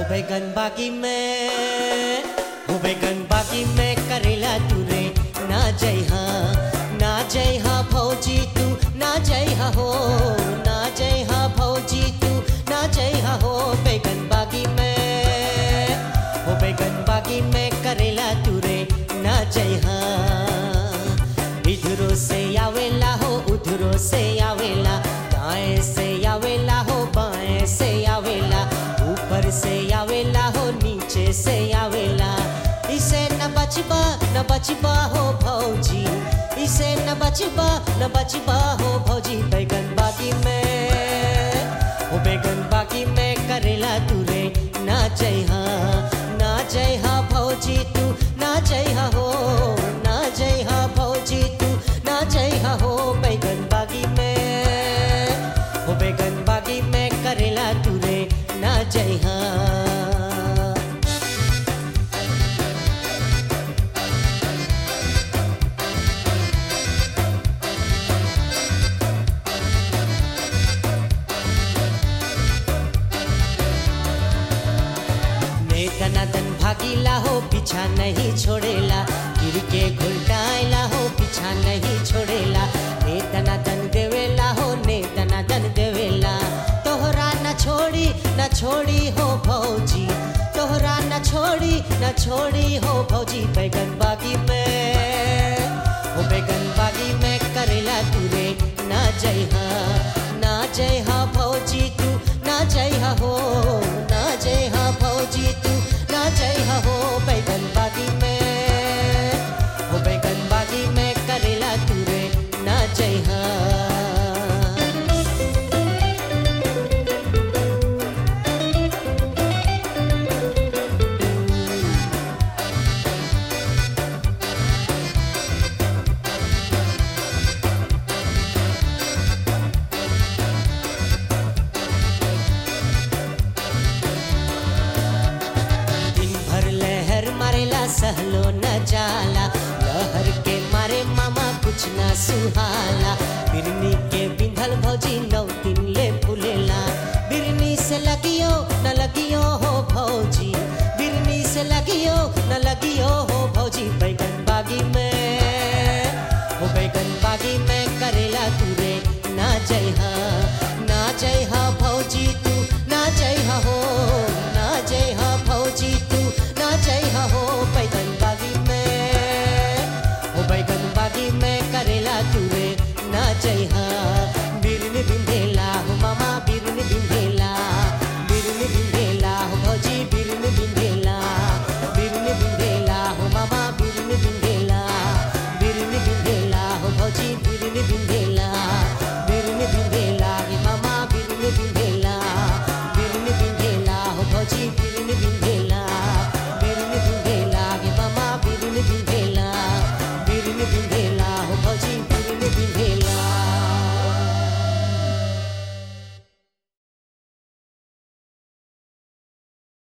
बैगन बागी में हो बैगन बागी में करेला तू रे ना जय हाँ ना जय हाँ भौजी तू ना जय हाँ हो ना जय हाँ भौजी तू ना जय हाँ हो बैगन बागी में हो बैगन बागी में करेला तू रे ना जय हाँ इधरो से आवेला हो उधरो से आवेला दाएं से आवेला हो बाएं से आवेला ऊपर से आवेला हो नीचे से आवेला इसे न बचबा न बचबा हो भौजी इसे न बचबा न बचबा हो भौजी बैगन बागी में हो बैगन बागी में करेला तू रे ना जय हाँ ना जय हाँ भौजी तू ना जय हाँ हो ना जय हाँ भौजी तू ना जय हाँ हो बैगन बागी में हो बैगन बागी में करेला तू रे ना जय हाँ दनादन भागीला हो पीछा नहीं छोड़ेला गिर के घुलटाइला हो पीछा नहीं छोड़ेला ने दनादन देवेला हो ने दनादन देवेला तोहरा न छोड़ी न छोड़ी हो भौजी तोहरा न छोड़ी न छोड़ी हो भौजी बैगन बागी में हो बैगन बागी में करेला तू रे ना जय हाँ ना जय हाँ भौजी तू ना जय हाँ हो ना जय हाँ भौजी तू ना जय हाँ हो बैगन बागी में हो बैगन बागी में करेला तू रे ना जय हाँ दिन भर लहर मारेला सहलो न जाला लहर के मारे मामा कुछ ना सुहाला बिरनी के बिंधल भौजी नौ दिन ले फूलेला बिरनी से लगियो न लगियो हो भौजी बिरनी से लगियो न लगियो हो भौजी बैगन बागी में हो बैगन बागी में करेला तू रे ना जय हाँ ना जय हाँ भौजी तू ना जय हाँ हो ना जय हाँ भौजी तू ना जय हाँ हो बैगन बागी में हो बैगन बागी में करेला तू रे ना जय हाँ बिरन बिंधेला हो मामा बिरन बिंधेला बिरन बिंधेला हो भौजी बिरन बिंधेला बिरन बिंधेला हो मामा बिरन बिंधेला बिरन बिंधेला हो भौजी बिरन बिंधेला बिरन बिंधेला हे मामा बिरन बिंधेला बिरन बिंधेला हो भौजी बिरन बिंधेला बिरन बिंधेला हे मामा बिरन बिंधेला बिरन बिंधेला